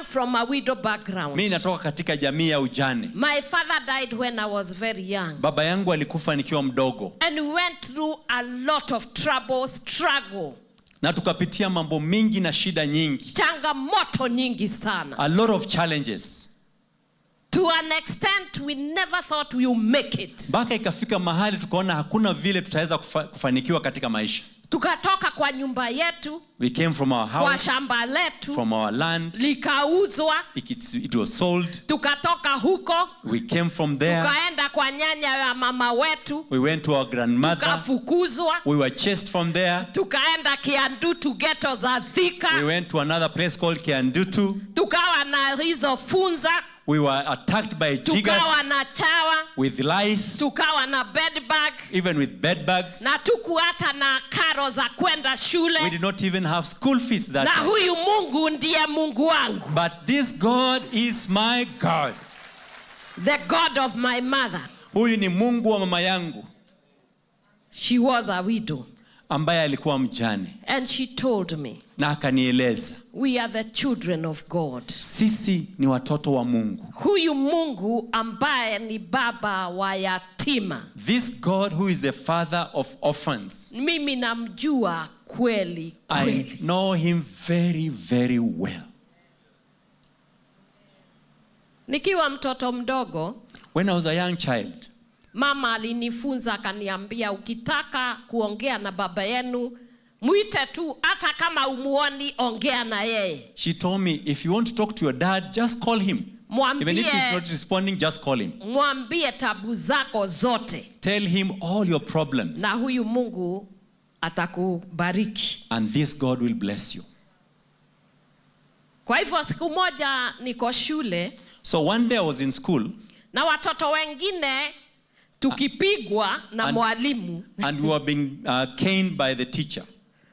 come from a widow background. mi natoka katika jamii ya ujane My father died when I was very young. baba yangu alikufa nikiwa mdogo And we went through a lot of trouble, struggle, na tukapitia mambo mingi na shida nyingi changamoto nyingi sana. a lot of challenges To an extent we never thought we would make it. mpaka ikafika mahali tukaona hakuna vile tutaweza kufa, kufanikiwa katika maisha Tukatoka kwa nyumba yetu, we came from our kwa house shamba letu, from our land likauzwa. it, it was sold Tukatoka huko, we came from there tukaenda kwa nyanya ya mama wetu, we went to our grandmother tukafukuzwa. we were chased from there Tukaenda Kiandu to ghetto za we Thika, went to another place called Kiandutu tukawa na hizo funza, we were attacked by jiggers tukawa na chawa, with lice tukawa na bed bag even with bed bugs na tuku hata na karo za kwenda we shule did not even have school fees that na time. huyu mungu ndiye mungu wangu but this God is my God the god of my mother huyu ni Mungu wa mama yangu she was a widow ambaye alikuwa mjane and she told me na akanieleza we are the children of god sisi ni watoto wa Mungu huyu mungu ambaye ni baba wa yatima this God who is the father of orphans mimi namjua kweli I kweli know him very very well nikiwa mtoto mdogo when I was a young child mama alinifunza akaniambia ukitaka kuongea na baba yenu mwite tu hata kama umuoni ongea na yeye she told me if you want to talk to your dad just call him even if he's mwambie not responding just call him mwambie tabu zako zote tell him all your problems na huyu mungu atakubariki and this God will bless you kwa hivyo siku moja niko shule so one day I was in school na watoto wengine tukipigwa na And- mwalimu and we were being uh, caned by the teacher.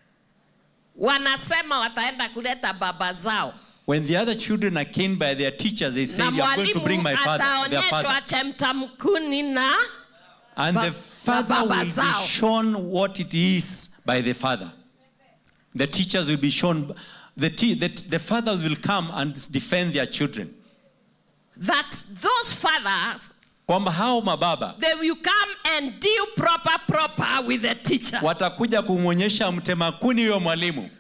wanasema wataenda kuleta baba zao When the other children are caned by their teachers, they say, na "You are going to bring mwalimu my father, their ataonyeshwa father." chemtamkuni na And ba- the na father baba will be zao. shown what it is by the father. The teachers will be shown. The, te- the, the fathers will come and defend their children. that those fathers Kwamba hao mababa they will come and deal proper proper with the teacher watakuja kumwonyesha mtema kuni huyo mwalimu,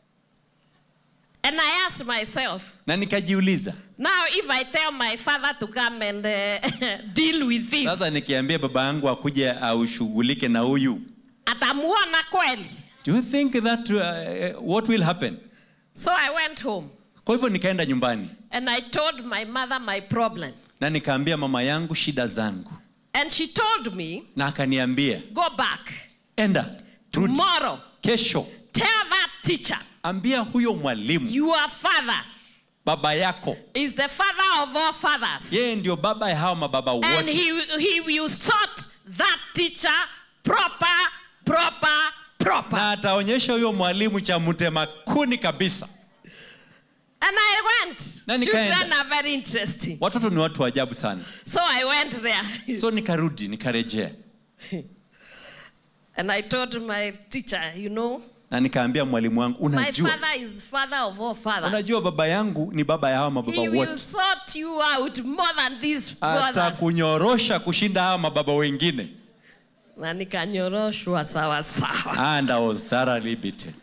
and i asked myself na nikajiuliza now if i tell my father to come and uh, deal with this sasa, nikiambia baba yangu akuje aushughulike na huyu, atamuona kweli do you think that uh, what will happen? so i went home Kwa hivyo nikaenda nyumbani and i told my mother my problem na nikaambia mama yangu shida zangu, and she told me na akaniambia go back enda, rudi tomorrow kesho, tell that teacher ambia huyo mwalimu your father baba yako is the father of all fathers yeye ndio baba ya hawa mababa and wote, he, he will sort that teacher proper proper proper na ataonyesha huyo mwalimu cha mtema kuni kabisa. and i went Na nikaenda. children are very interesting Watoto ni watu wa ajabu sana, so i went there so nikarudi nikarejea and i told my teacher you know na nikaambia mwalimu wangu, my unajua father is father of all fathers unajua baba yangu ni baba ya hawa mababa he will wote, sort you out more than these brothers atakunyorosha kushinda hawa mababa wengine. na nikanyoroshwa sawa sawa And I was thoroughly beaten.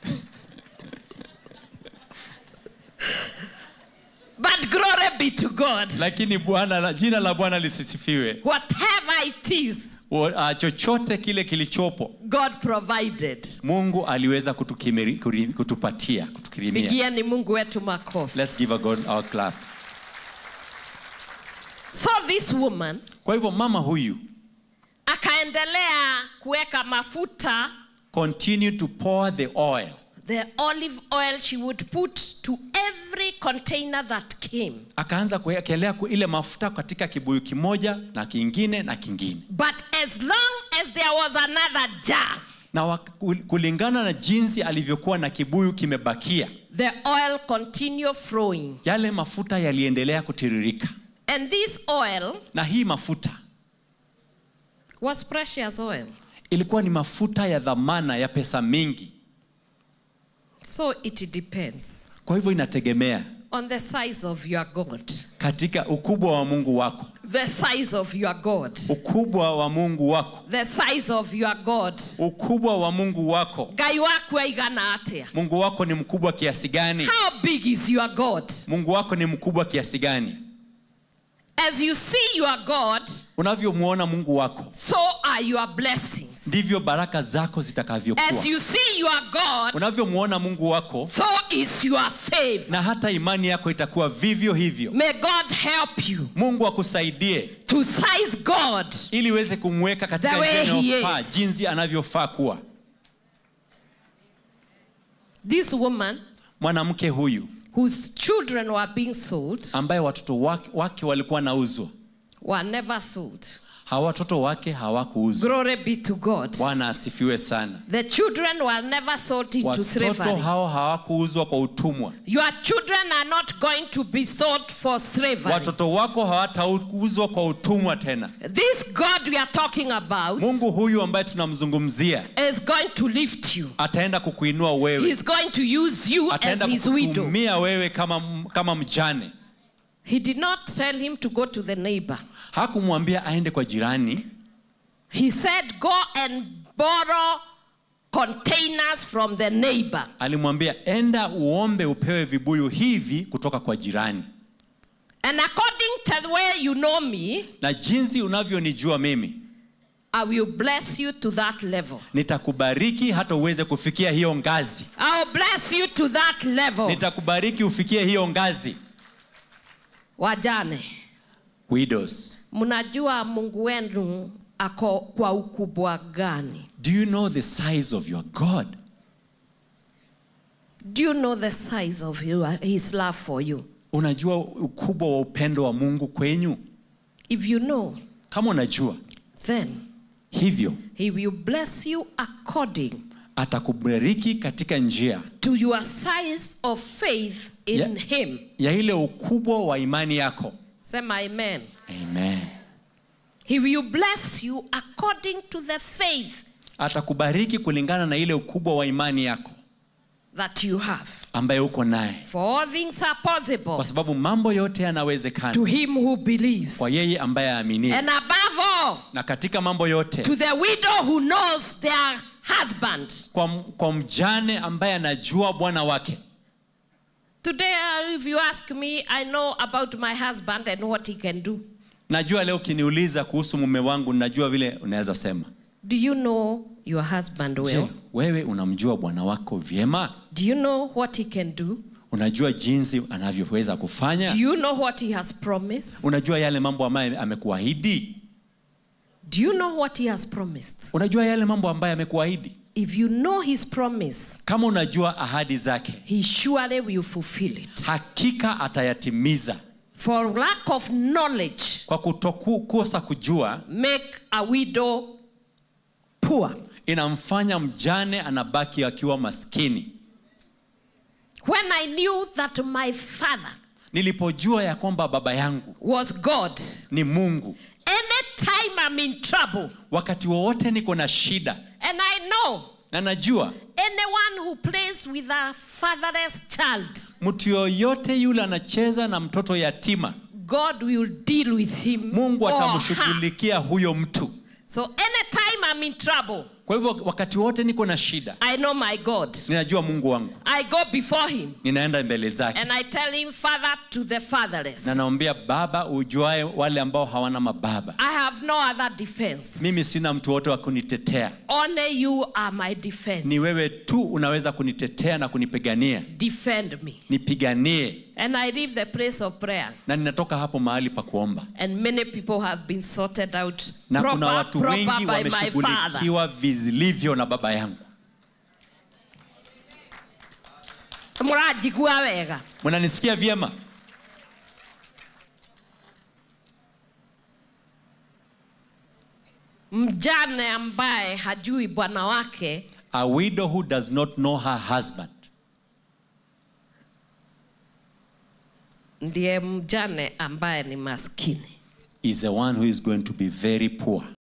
but glory be to god Lakini Bwana, jina la Bwana lisisifiwe. whatever it is Wa- ah, chochote kile kilichopo god provided Mungu aliweza kutukimiri, kuri- kutupatia kutukirimia. pigieni mungu wetu makofi Let's give a God our clap. so this woman Kwa hivyo mama huyu akaendelea kuweka mafuta continue to pour the oil. the olive oil she would put to every container that came Akaanza kuwekelea ku- ile mafuta katika kibuyu kimoja na kingine na kingine, but as long as there was another jar na wak- kul- kulingana na jinsi alivyokuwa na kibuyu kimebakia, the oil continued flowing yale mafuta yaliendelea kutiririka, and this oil na hii mafuta was precious oil ilikuwa ni mafuta ya dhamana ya pesa mingi. so it depends Kwa hivyo inategemea on the size of your God. katika ukubwa wa mungu wako The size of your God. ukubwa wa mungu wako The size of your God. ukubwa wa mungu wako Ngai waku aigana atia? mungu wako ni mkubwa kiasi gani How big is your God? mungu wako ni mkubwa kiasi gani As you see your God, unavyomwona mungu wako so are your blessings. ndivyo baraka zako zitakavyokuwa As you see your God, unavyomwona mungu wako so is your favor. na hata imani yako itakuwa vivyo hivyo May God help you mungu akusaidie to size God ili uweze kumweka katika The way njia he inayofaa is. jinsi anavyofaa kuwa This woman mwanamke huyu whose children were being sold ambaye watoto wake, wake walikuwa nauzwa were never sold. hawa watoto wake hawakuuzwa Glory be to God. bwana asifiwe sana The children were never sold into watoto slavery. hao hawakuuzwa kwa utumwa Your children are not going to be sold for slavery. watoto wako hawatauzwa kwa utumwa tena This God we are talking about mungu huyu ambaye tunamzungumzia is going to lift you. ataenda kukuinua wewe He's going to use you as ataenda his widow. kukutumia wewe kama, kama mjane He did not tell him to go to the neighbor. hakumwambia aende kwa jirani He said, Go and borrow containers from the neighbor. alimwambia enda uombe upewe vibuyu hivi kutoka kwa jirani And according to the way you know me, na jinsi unavyonijua mimi I will bless you to that level. nitakubariki hata uweze kufikia hiyo ngazi I'll bless you to that level. nitakubariki ufikie hiyo ngazi Wajane, widows mnajua Mungu wenu ako kwa ukubwa gani? do you know the size of your god Do you know the size of your, his love for you? unajua ukubwa wa upendo wa mungu kwenyu If you know, kama unajua then hivyo he will bless you according atakubariki katika njia to your size of faith in Yeah. him. ya ile ukubwa wa imani yako Sema amen. amen He will bless you according to the faith atakubariki kulingana na ile ukubwa wa imani yako that you have. ambaye uko naye For all things are possible kwa sababu mambo yote yanawezekana to him who believes. kwa yeye ambaye aaminie And above all, na katika mambo yote to the widow who knows their husband. kwa, kwa mjane ambaye anajua bwana wake Today, uh, if you ask me, I know about my husband and what he can do. najua leo ukiniuliza kuhusu mume wangu najua vile unaweza sema Do you know your husband well? je wewe unamjua bwana wako vyema Do you know what he can do? unajua jinsi anavyoweza Do kufanya you know what he has promised? unajua yale mambo ambayo amekuahidi Do you know what he has promised? unajua yale mambo ambayo amekuahidi If you know his promise, kama unajua ahadi zake he surely will fulfill it. hakika atayatimiza For lack of knowledge, kwa kutokukosa kujua make a widow poor. inamfanya mjane anabaki akiwa maskini When I knew that my father nilipojua ya kwamba baba yangu was God, ni mungu anytime I'm in trouble, wakati wowote niko na shida and I know na najua anyone who plays with a fatherless child, mtu yoyote yule anacheza na mtoto yatima God will deal with him. mungu or her. atamshughulikia huyo mtu So anytime I'm in trouble, kwa hivyo wakati wote niko na shida I know my God. ninajua mungu wangu I go before him ninaenda mbele zake and I tell him, Father, to the fatherless. na naombia baba ujuae wale ambao hawana mababa I have no other defense. mimi sina mtu wote wa kunitetea Only you are my defense. ni wewe tu unaweza kunitetea na kunipigania Defend me. nipiganie And I leave the place of prayer. na ninatoka hapo mahali pa kuomba And many people have been sorted out na proper, kuna watu proper wengi by my father. wameshughulikiwa vilivyo na baba yangu Mũranjigua wega. mnanisikia vyema Mjane ambaye hajui bwana wake a widow who does not know her husband ndiye mjane ambaye ni maskini. is the one who is going to be very poor